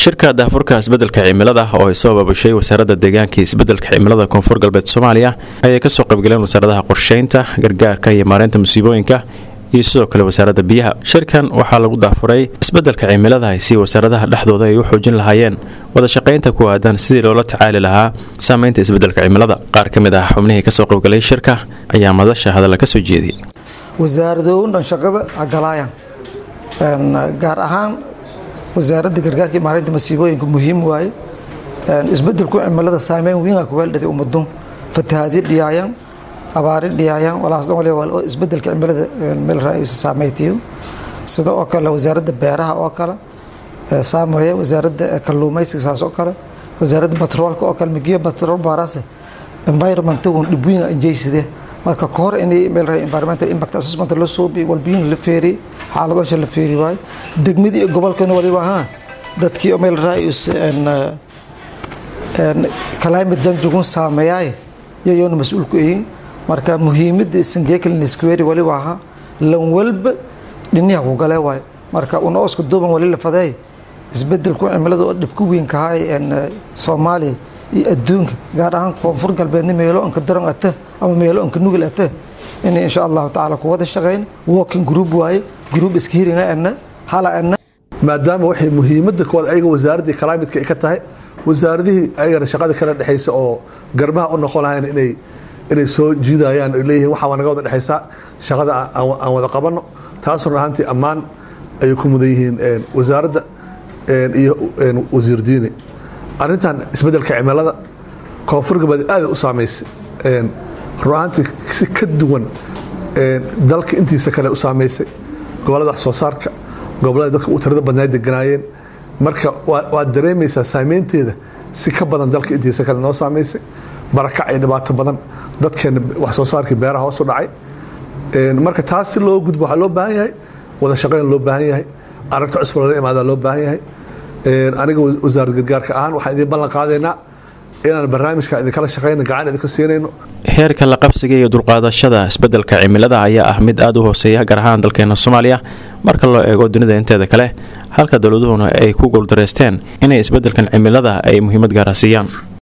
shirka daafurka isbeddelka cimilada oo ay soo babashay wasaaradda deegaanka iyo isbeddelka cimilada koonfur galbeed soomaaliya ayay kasoo qaybgaleen wasaaradaha qorsheynta gargaarka iyo maareynta musiibooyinka iyo sidoo kale wasaaradda biyaha shirkan waxaa lagu daafuray isbeddelka cimilada si wasaaradaha dhexdooda ay u xoojin lahaayeen wada shaqaynta ku aadan sidii loola tacaali lahaa saameynta isbeddelka cimilada qaar ka mid ah xubnihii kasoo qaybgalay shirka ayaa madasha hadalla ka soo jeediyey wasaaradoodan shaqada agalaayaan gaar ahaan wasaaradda gargaarka iyo maareynta masiibooyinka muhiim waaye isbedelku cimilada saameyn weyn ku weeldhaday ummadun fatahaadyo dhiyaayaan abaari dhiyaayaan walaas dhan waliba waa isbedelka cimilada meel raayisa saameeytiyo sida oo kale wasaaradda beeraha oo kale saameeya wasaaradda kalluumaysiga saas oo kale wasaaradda batroolka oo kale migiyo batrool baarase environment wan dhibwiin anjeyside marka ka hor inay meel raay environmental impact assessment la soo bi walbiin la feeri xaaladooda la feeri waay degmadii iyo gobolkana waliba ha dadkii meel raayis en climate change ugu saameeyay yayoona mas-uul ku yihiin marka muhiimadda sangeekalin square waliba aha lan walba dhiniha ku gale waay marka una oska duuban wali la fadeey isbedelku cimilada oo dhibku weyn ka hay en Soomaaliya iyo adduunka gaar ahaan koonfur galbeedna meelo anka daran ata ama meelo anka nugul ata in insha Allah taala ku wada shaqeyn working group waaye group iska hiringa ana hala ana maadaama waxay muhiimadda koowaad ayaga wasaaraddii climate ay ka tahay wasaaradihii ayagana shaqada kala dhexaysa oo garbaha u noqon lahayn inay inay soo jiidayaan ay leeyihiin waxaa waa naga wada dhexaysaa shaqada aan wada qabanno taas run ahaantii ammaan ayay ku mudan yihiin wasaaradda iyo wasiir diine arrintan isbeddelka cimilada koonfur galbeed aad u saamaysay run ahaantii si ka duwan dalka intiisa kale u saamaysay gobollada wax soo saarka gobollada dadka u tirada badnaa deganaayeen marka waad dareemaysaa saameynteeda si ka badan dalka intiisa kale noo saamaysay barakac iyo dhibaato badan dadkeena wax soo saarkii beeraha hoos u dhacay marka taas si loo gudbo waxaa loo baahan yahay wada shaqayn loo baahan yahay aragto cusub lala imaadaa loo baahan yahay aniga wasaaradda gargaarka ahaan waxaan idiin ballan qaadaynaa inaan barnaamijka idinkala shaqayno gacan idinka siinayno heerka la qabsiga iyo dulqaadashada isbeddelka cimilada ayaa ah mid aada u hooseeya gaar ahaan dalkeena soomaaliya marka loo eego dunida inteeda kale halka dowladuhuna ay ku guuldareysteen inay isbeddelkan cimilada ay muhiimad gaara siiyaan